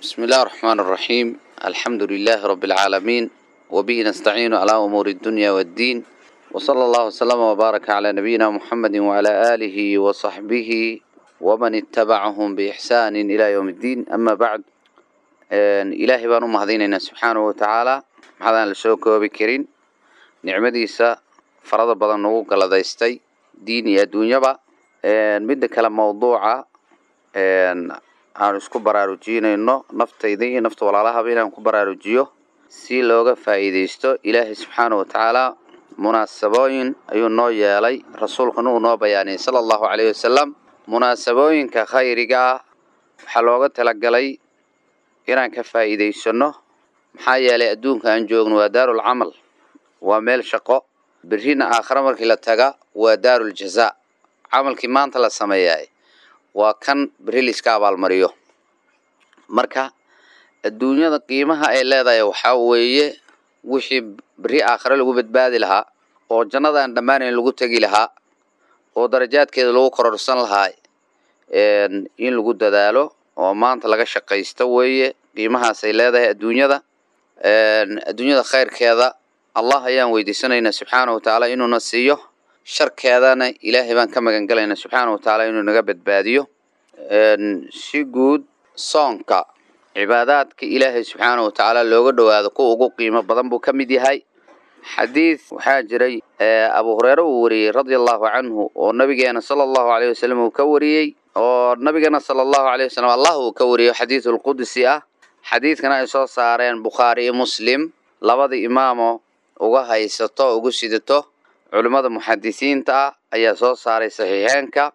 بسم الله الرحمن الرحيم الحمد لله رب العالمين وبه نستعين على أمور الدنيا والدين وصلى الله وسلم وبارك على نبينا محمد وعلى آله وصحبه ومن اتبعهم بإحسان إلى يوم الدين أما بعد إلهي بانو مهديننا سبحانه وتعالى محضان لسوكو بكرين نعمديسا فرض بدن نوغو قلدايستي دين يا دنيا با مدى كلام موضوعة aan isku baraarujinayno naftayda iyo nafta walaalahaba inaan ku baraarujiyo si looga faa'iidaysto ilaahay subxaana wa tacaala munaasabooyin ayuu noo yeelay rasuulkuna uu noo bayaaniyey sala allahu caleyhi wasalam munaasabooyinka khayriga ah waxaa looga talagalay inaan ka faa'iidaysano maxaa yeelay adduunka aan joogno waa daarul camal waa meel shaqo berrina aakhare markii la taga waa daarul jazaa camalkii maanta la sameeyaay waa kan berri liska abaalmariyo marka adduunyada qiimaha ay leedahay waxaa weeye wixii berri aakhare lagu badbaadi lahaa oo jannada aan dhammaanayn lagu tegi lahaa oo darajaadkeeda lagu kororsan lahaa in lagu dadaalo oo maanta laga shaqaysto weeye qiimahaasay leedahay adduunyada adduunyada khayrkeeda allah ayaan weydiisanaynaa subxaana wa tacaala inuuna siiyo sharkeedana ilaahay baan ka magan galaynaa subxaana wa tacaala inuu naga badbaadiyo si guud soonka cibaadaadka ilaahay subxaana wa tacaala looga dhowaado kuwa ugu qiimo badan buu ka mid yahay xadiid waxaa jiray abu hureyre uu wariyey radia allahu canhu oo nabigeena sala allahu aleyh wasalam uu ka wariyey oo nabigeena sala allahu aleyh wasalam allah uu ka wariyo xadiidu lqudsi ah xadiidkana ay soo saareen bukhaari iyo muslim labada imaamo uga haysato ugu sidato culimmada muxadisiinta ah ayaa soo saaray saxiixeenka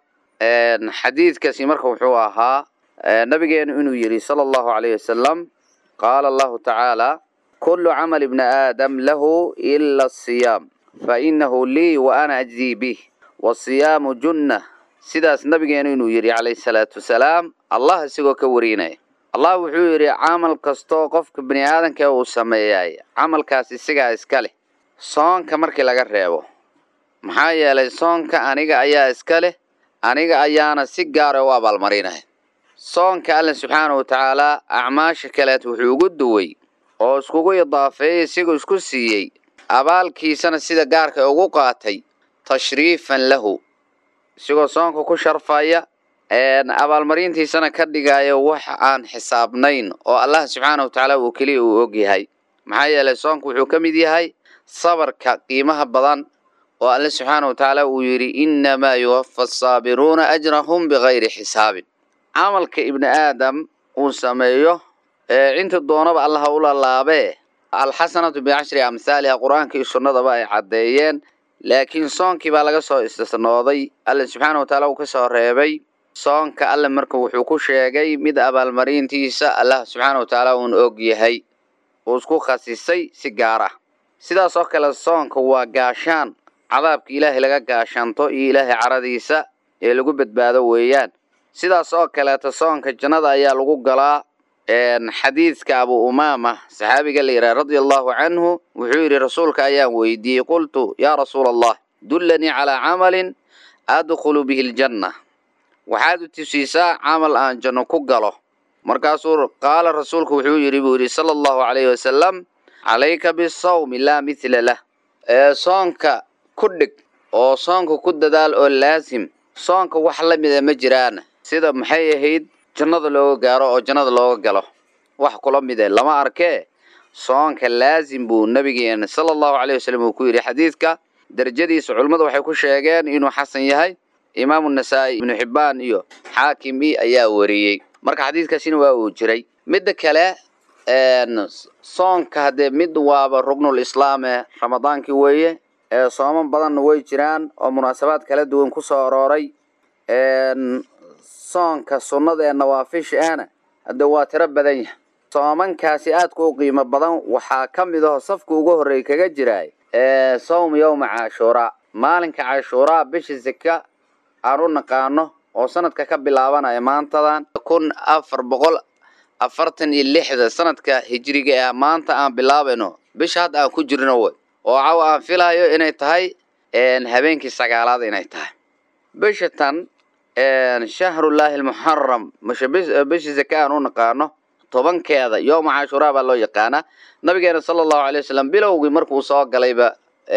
xadiidkaasi marka wuxuu ahaa nabigeenu inuu yidhi sala allahu alayh wasalam qaala allahu tacaala kulu camal ibni aadam lahu ila asiyaam fainahu lii wa ana ajzii bih wasiyaamu junna sidaas nabigeenu inuu yidhi calayhi salaatu wasalaam allah isagoo ka warinaya allah wuxuu yidhi camal kastoo qofka bini aadanka uu sameeyay camalkaas isagaa iska leh soonka markii laga reebo maxaa yeelay soonka aniga ayaa iska leh aniga ayaana si gaara u abaalmarinaya soonka alle subxaana wa tacaalaa acmaasha kaleed wuxuu ugu duway oo iskugu idaafeeyey isigoo isku siiyey abaalkiisana sida gaarka ugu qaatay tashriifan lahu isigoo soonka ku sharfaya abaalmarintiisana ka dhigaya wax aan xisaabnayn oo allah subxaana wa tacaala uu keliya uu ogyahay maxaa yeelay soonka wuxuu ka mid yahay sabarka qiimaha badan oo alle subxaana wa tacaala uu yidhi innamaa yuwafa asaabiruuna ajrahum bikayri xisaabin camalka ibni aadam uu sameeyo cinta doonaba allaha u lalaabee alxasanatu bicashri amhaaliha qur-aanka iyo sunnadaba ay caddeeyeen laakiin soonkii baa laga soo istisnooday alle subxaana wa tacaala uu ka soo reebay soonka alle marka wuxuu ku sheegay mid abaalmarintiisa allah subxaana wa tacaala uun og yahay uu isku khasisay si gaar ah sidaas oo kale soonka waa gaashaan cadaabka ilaahay laga gaashaanto iyo ilaahay caradiisa ee lagu badbaado weeyaan sidaas oo kaleeta soonka jannada ayaa lagu galaa xadiidka abu umaama saxaabiga la yidhaha radia allahu canhu wuxuu yidhi rasuulka ayaan weydiiyey qultu yaa rasuula allah dullanii calaa camalin adkhulu bihi ljanna waxaad u tusiisaa camal aan janno ku galo markaasuu qaala rasuulku wuxuu yidhi buu yidhi sala allahu calayhi wasalam calayka bisawmi laa mithla lah ee soonka ku dhig oo soonka ku dadaal oo laasim soonka wax la mida ma jiraan sida maxay ahayd jannada looga gaaro oo jannada looga galo wax kula mide lama arkee soonka laasim buu nabigeena sala allahu caleyh wasalam uu ku yidhi xadiidka darajadiisa culimmadu waxay ku sheegeen inuu xasan yahay imaamu nasaa-i ibnu xibbaan iyo xaakim i ayaa wariyey marka xadiidkaasina waa uu jiray midda kale soonka haddee mid waaba rugnul islaame ramadaankii weeye sooman badanna way jiraan oo munaasabaad kala duwan ku soo arooray soonka sunnada ee nawaafisha ahna hadde waa tiro badan yahay soomankaasi aadka u qiimo badan waxaa ka mid aho safka ugu horreey kaga jiraay sawm yowma cashuuraa maalinka cashuuraa bisha sika aan u naqaano oo sanadka ka bilaabanaya maantadan kun afar boqol afartan iyo lixda sanadka hijriga ah maanta aan bilaabayno bisha hadda aan ku jirno wey oo caw aan filayo inay tahay habeenkii sagaalaad inay tahay bisha tan shahrullaahi almuxaram mashe bisha zaka aan u naqaano tobankeeda yooma cashuraa baa loo yaqaanaa nabigeena sala allahu alay wasalam bilowgii markuu soo galayba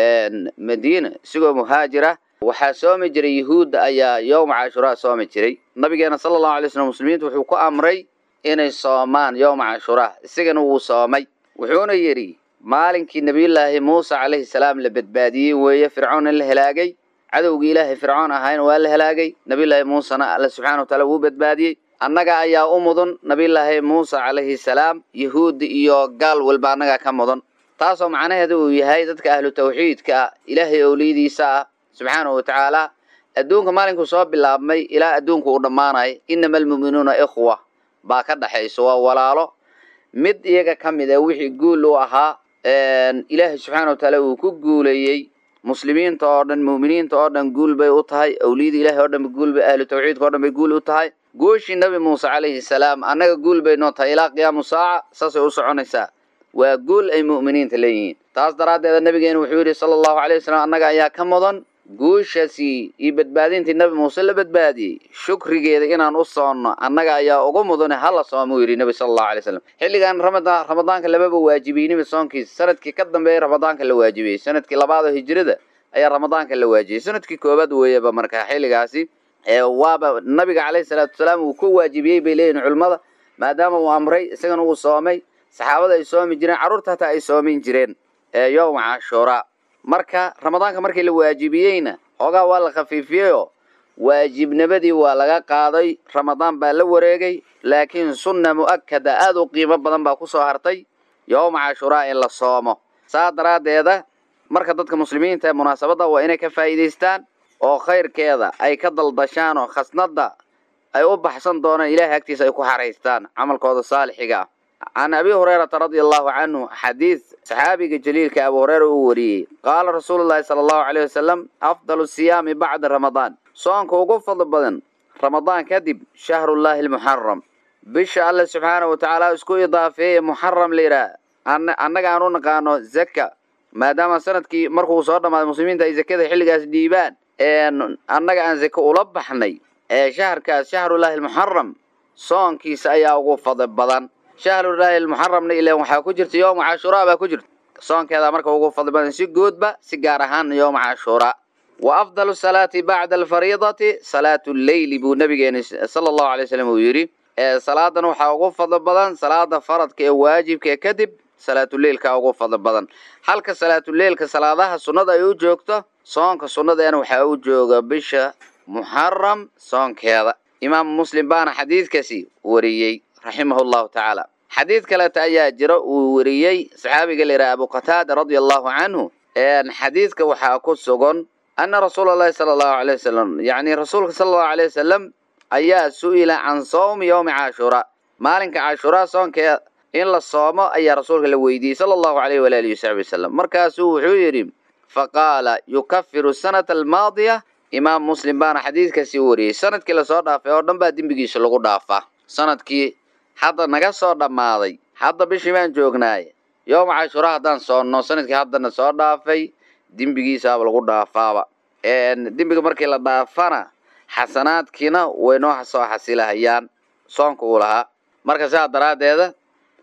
madiina isigoo muhaajira waxaa soomi jiray yuhuudda ayaa yowma cashuraa soomi jiray nabigeena sala allahu alay slam muslimiintu wuxuu ku amray inay soomaan yowma cashuraa isagana wuu soomay wuxuuna yidhi maalinkii nebiyullaahi muuse calayhi salaam la badbaadiyey weeye fircoon in la helaagay cadowgii ilaahay fircoon ahayna waa la helaagay nebiyullaahi muusena alla subxana wa taala wuu badbaadiyey annaga ayaa u mudan nebiyullaahi muuse calayhi salaam yahuudda iyo gaal walba annagaa ka mudan taasoo macnaheedu uu yahay dadka ahlu tawxiidka ah ilaahay owliyadiisa ah subxaanahu watacaala adduunka maalinkuu soo bilaabmay ilaa adduunku uu dhammaanay inama almu'minuuna ikhwa baa ka dhaxayso waa walaalo mid iyaga ka mid a wixii guul u ahaa ilaahay subxaana wa tacaala uu ku guuleeyey muslimiinta oo dhan mu'miniinta oo dhan guul bay u tahay awliyada ilahay oo dhan guul bay ahlu tawxiidka o dhan bay guul u tahay gooshii nabi muuse calayhi salaam annaga guul bay noo tahay ilaa qiyaamu saaca saasay u soconaysaa waa guul ay mu'miniinta leeyihiin taas daraaddeeda nabigeena wuxuu yidhi sala allahu alay wasalam annaga ayaa ka mudan guushaasi iyo badbaadintii nabi muuse la badbaadiyey shukrigeeda inaan u soonno annaga ayaa ugu mudane hala soomuu yidhi nebi sala allahu alay slam xilligan ramadaan ramadaanka lamaba waajibiyey nebi soonkiisa sanadkii ka dambeeyay ramadaanka la waajibiyey sanadkii labaad oo hijrada ayaa ramadaanka la waajibiyey sanadkii koobaad weeyaba marka xilligaasi waaba nabiga calayhi salaatu wasalaam uu ku waajibiyey bay leeyihin culimmada maadaama uu amray isagana uu soomay saxaabada ay soomi jireen carruurta hataa ay soomin jireen yowma cashuuraa marka ramadaanka markii la waajibiyeyna hoogaa waa la khafiifiyeyoo waajibnimadii waa laga qaaday ramadaan baa la wareegay laakiin sunna mu'akada aada u qiimo badan baa kusoo hartay yowma cashuraa in la soomo saa daraaddeeda marka dadka muslimiinta ee munaasabadda waa inay ka faa'iidaystaan oo khayrkeeda ay ka daldashaan oo khasnadda ay u baxsan doonaan ilaahay agtiisa ay ku xaraystaan camalkooda saalixiga ah can abi hurayrata radia allahu canhu xadiid saxaabiga jaliilka abu hureyra uu wariyey qaala rasuulu llahi sala allahu alayh wasalam afdalu siyaami bacda ramadaan soonka ugu fadli badan ramadaan kadib shahrullaahi almuxaram bisha alle subxaana wa tacaala isku idaafeeye muxaram la yidhaah annaga aan u naqaano zaka maadaama sanadkii markuu soo dhammaaday muslimiinta ay zakada xilligaas dhiibaan annaga aan zake ula baxnay ee shaharkaas shahrullaahi almuxaram soonkiisa ayaa ugu fadli badan shahrullaahi almuxaramna ilan waxaa ku jirta yowma cashuuraa baa ku jirta soonkeeda marka ugu fadli badan si guudba si gaar ahaan yowma cashuuraa wa afdalu salaati bacda alfariidati salaatu lleyli buu nabigeena sala allahu alay slam uu yidhi salaadan waxaa ugu fadli badan salaada faradka ee waajibka ee kadib salaatuleilka ugu fadli badan halka salaatuleilka salaadaha sunnada ay u joogto soonka sunnadeena waxaa u jooga bisha muxaram soonkeeda imaamu muslim baana xadiidkaasi wariyey raximahu llahu tacaala xadiid kaleeta ayaa jira uu wariyey saxaabiga la yidhaha abu qataada radia allahu canhu xadiidka waxaa ku sugan ana rasuula allahi sala allahu alay wasalam yacni rasuulka sala allahu alay wasalam ayaa su-ila can sawmi yowmi cashuuraa maalinka cashuuraa soonkeeda in la soomo ayaa rasuulka la weydiiyey sala allahu alayh walaalihi wasaxbi wasalam markaasuu wuxuu yidhi faqaala yukafiru sanata almaadiya imaam muslim baana xadiidkaasi wariyey sanadkii lasoo dhaafay oo dhan baa dembigiisa lagu dhaafaa sanadkii hadda naga soo dhammaaday hadda bishii baan joognaay yowma cashuura haddaan soonno sanadkii haddana soo dhaafay dembigiisaaba lagu dhaafaaba dembiga markii la dhaafana xasanaadkiina way noo soo xasilahayaan soonka uu lahaa marka sidaa daraaddeeda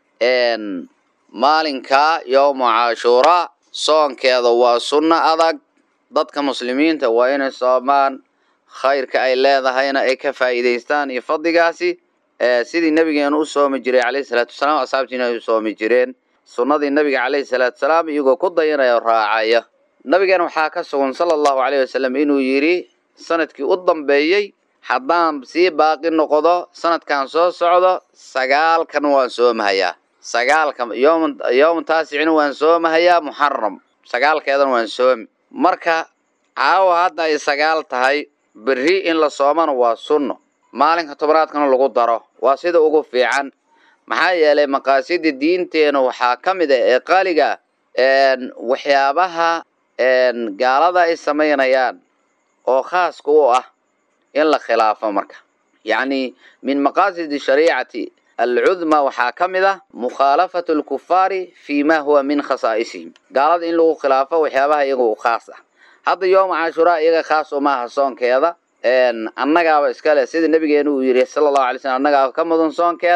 maalinkaa yowma cashuuraa soonkeeda waa sunno adag dadka muslimiinta waa inay soomaan khayrka ay leedahayna ay ka faa'iidaystaan iyo fadligaasi sidii nabigeena u soomi jiray calayhi salaatu wasalaam asxaabtiina ay u soomi jireen sunnadii nabiga calayhi salaatu wasalaam iyagoo ku dayanaya oo raacaya nabigeena waxaa ka sugan sala allahu calayhi wasalam inuu yidhi sanadkii u dambeeyey haddaan sii baaqi noqdo sanadkan soo socdo sagaalkan waan soomahayaa sagaalka yom yowma taasicina waan soomahayaa muxaram sagaalkeedana waan soomi marka caawa hadda ay sagaal tahay berri in la soomana waa sunno maalinka tobnaadkana lagu daro waa sida ugu fiican maxaa yeelay maqaasida diinteena waxaa ka mid ah ee qaaliga waxyaabaha gaalada ay samaynayaan oo khaaska u ah in la khilaafo marka yacni min maqaasidi shariicati alcudma waxaa ka mid ah mukhaalafatu alkufaari fi ma huwa min khasaa'isihim gaalada in lagu khilaafo waxyaabaha iyaga u khaas ah hadda yowma cashuraa iyaga khaas umaaha soonkeeda annagaaba iskale sida nabigeena uu yidhi sala allahu alay slam annagaaba ka mudan soonkeeda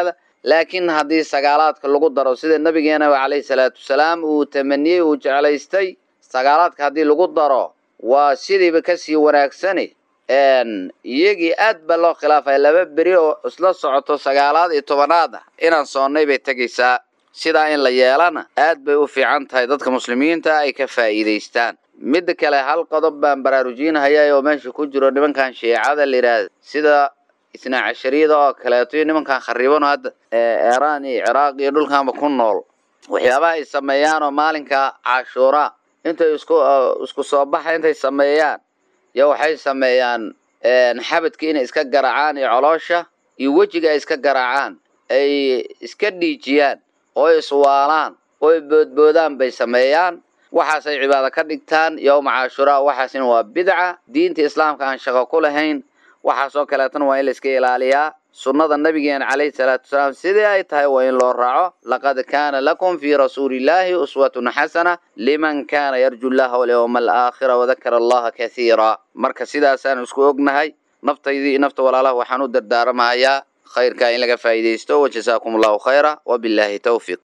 laakiin haddii sagaalaadka lagu daro sida nabigeenaba calayhi salaatu wasalaam uu tamaniyey uu jeclaystay sagaalaadka haddii lagu daro waa sidiiba kasii wanaagsani iyagii aad baa loo khilaafaya laba beri oo isla socoto sagaalaad iyo tobanaad ah inaan soonnay bay tegaysaa sidaa in la yeelana aad bay u fiican tahay dadka muslimiinta ay ka faa'iidaystaan midda kale hal qodob baan baraarujinhayaa oo meesha ku jiro nimankan shiicada la yidhaahda sida isnaa cashariyada oo kaleeto iyo nimankan khariibano hadda eeraan iyo ciraaq iyo dhulkanba ku nool waxyaabaha ay sameeyaan oo maalinka cashuura intay isku isku soo baxa intay sameeyaan yo waxay sameeyaan xabadka inay iska garaacaan iyo coloosha iyo wejiga ay iska garaacaan ay iska dhiijiyaan oo iswaalaan oo boodboodaan bay sameeyaan waxaasay cibaado ka dhigtaan yowma cashuraa waxaasina waa bidca diinta islaamka aan shaqo ku lahayn waxaasoo kaleetana waa in la iska ilaaliyaa sunnada nabigeena calayhi salaatu wasalaam sidii ay tahay waa in loo raaco laqad kaana lakum fii rasuulillaahi uswatun xasana liman kaana yarju llaha walyawma alaakhira wadakara allaha kathiira marka sidaasaan isku ognahay naftaydii iyo nafta walaalaha waxaan u dardaaramahayaa khayrkaa in laga faa'iidaysto wajazaakum allahu khayra wabilaahi tawfiiq